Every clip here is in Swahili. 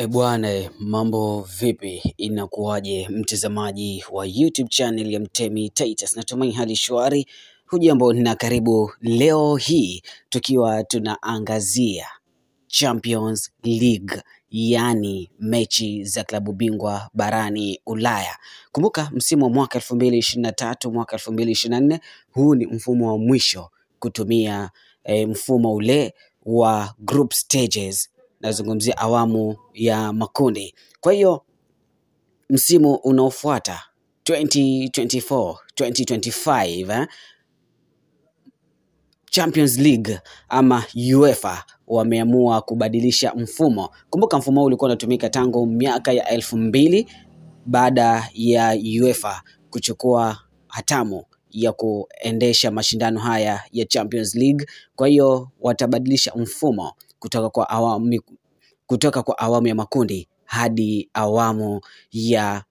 E bwana, mambo vipi? Inakuwaje mtazamaji wa YouTube channel ya Mtemi Titus? Natumai hali shwari. Hujambo na karibu leo hii tukiwa tunaangazia Champions League, yaani mechi za klabu bingwa barani Ulaya. Kumbuka msimu wa mwaka 2023 mwaka 2024, huu ni mfumo wa mwisho kutumia eh, mfumo ule wa group stages nazungumzia awamu ya makundi. Kwa hiyo msimu unaofuata 2024 2025 eh, Champions League ama UEFA wameamua kubadilisha mfumo. Kumbuka mfumo huu ulikuwa unatumika tangu miaka ya elfu mbili baada ya UEFA kuchukua hatamu ya kuendesha mashindano haya ya Champions League. Kwa hiyo watabadilisha mfumo kutoka kwa awamu, kutoka kwa awamu ya makundi hadi awamu ya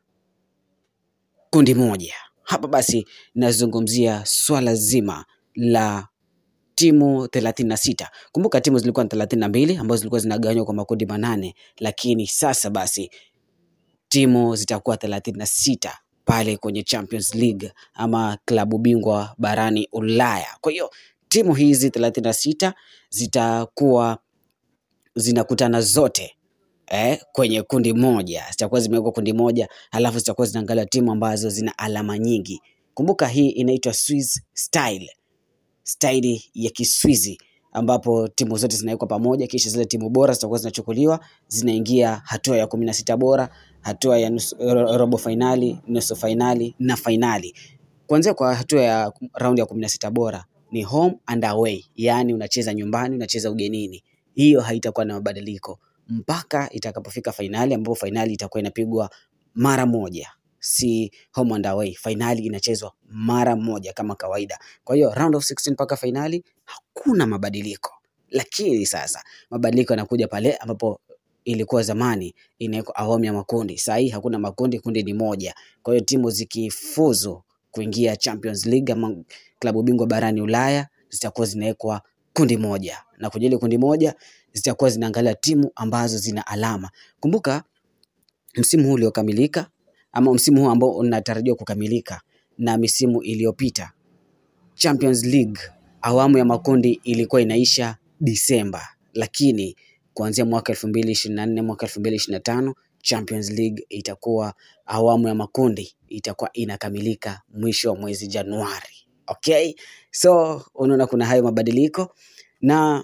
kundi moja. Hapa basi nazungumzia swala zima la timu 36. Kumbuka timu zilikuwa ni 32 ambazo zilikuwa zinagawanywa kwa makundi manane, lakini sasa basi timu zitakuwa 36 pale kwenye Champions League ama klabu bingwa barani Ulaya. Kwa hiyo timu hizi 36 zitakuwa zinakutana zote eh, kwenye kundi moja, zitakuwa zimewekwa kundi moja, halafu zitakuwa zinaangalia timu ambazo zina alama nyingi. Kumbuka hii inaitwa Swiss style, staili ya Kiswizi ambapo timu zote zinawekwa pamoja, kisha zile timu bora zitakuwa zinachukuliwa, zinaingia hatua ya kumi na sita bora, hatua ya nusu, ro- robo fainali, nusu fainali na fainali. Kuanzia kwa hatua ya raundi ya kumi na sita bora ni home and away, yaani unacheza nyumbani, unacheza ugenini. Hiyo haitakuwa na mabadiliko mpaka itakapofika fainali, ambapo fainali itakuwa inapigwa mara moja, si home and away. Fainali inachezwa mara moja kama kawaida. Kwa hiyo round of 16 mpaka fainali hakuna mabadiliko, lakini sasa mabadiliko yanakuja pale ambapo ilikuwa zamani inawekwa awamu ya makundi. Saa hii hakuna makundi, kundi ni moja. Kwa hiyo timu zikifuzu kuingia Champions League ama klabu bingwa barani Ulaya zitakuwa zinawekwa kundi moja, na kwenye ile kundi moja zitakuwa zinaangalia timu ambazo zina alama. Kumbuka msimu huu uliokamilika ama msimu huu ambao unatarajiwa kukamilika na misimu iliyopita Champions League awamu ya makundi ilikuwa inaisha Disemba, lakini kuanzia mwaka 2024 mwaka 2025 Champions League itakuwa awamu ya makundi itakuwa inakamilika mwisho wa mwezi Januari. Okay, so unaona kuna hayo mabadiliko na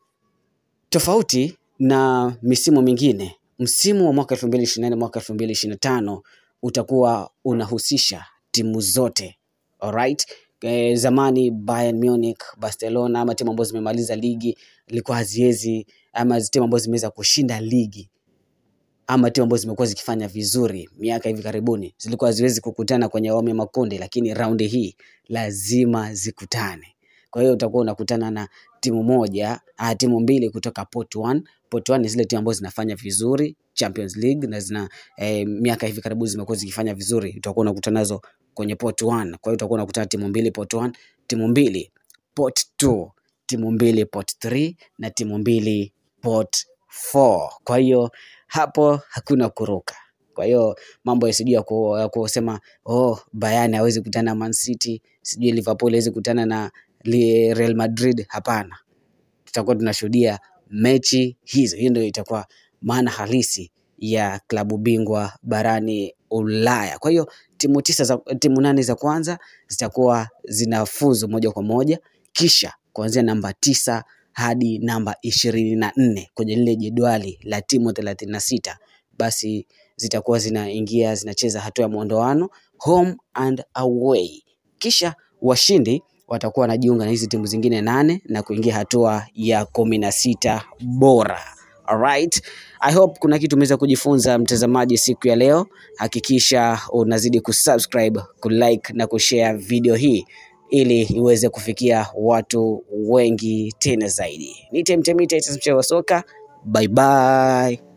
tofauti na misimu mingine, msimu wa mwaka 2024 mwaka 2025 utakuwa unahusisha timu zote. Alright? E, zamani Bayern Munich, Barcelona ama timu ambazo zimemaliza ligi ilikuwa haziwezi ama timu ambazo zimeweza kushinda ligi ama timu ambazo zimekuwa zikifanya vizuri miaka hivi karibuni zilikuwa haziwezi kukutana kwenye awamu ya makundi, lakini raundi hii lazima zikutane. Kwa hiyo utakuwa unakutana na timu moja ah, timu mbili kutoka pot 1. Pot 1 ni zile timu ambazo zinafanya vizuri Champions League na zina eh, miaka hivi karibuni zimekuwa zikifanya vizuri, utakuwa unakutana nazo kwenye pot 1. Kwa hiyo utakuwa unakutana timu mbili pot 1, timu mbili pot 2, timu mbili pot 3 na timu mbili pot 4. Kwa hiyo hapo hakuna kuruka. Kwa hiyo mambo ya sijui ya ku- ya kusema oh, Bayern hawezi kutana na Man City, sijui Liverpool hawezi kutana na li- Real Madrid. Hapana, tutakuwa tunashuhudia mechi hizo. Hiyo ndio itakuwa maana halisi ya klabu bingwa barani Ulaya. Kwa hiyo timu tisa za, timu nane za kwanza zitakuwa zinafuzu moja kwa moja, kisha kuanzia namba tisa hadi namba ishirini na nne kwenye lile jedwali la timu thelathini na sita basi zitakuwa zinaingia zinacheza hatua ya mwondoano home and away, kisha washindi watakuwa wanajiunga na hizi timu zingine nane na kuingia hatua ya kumi na sita bora. Alright. I hope kuna kitu umeweza kujifunza mtazamaji siku ya leo. Hakikisha unazidi kusubscribe, kulike na kushare video hii ili iweze kufikia watu wengi tena zaidi. Ni Temtemita, mchezo wa soka. Bye bye.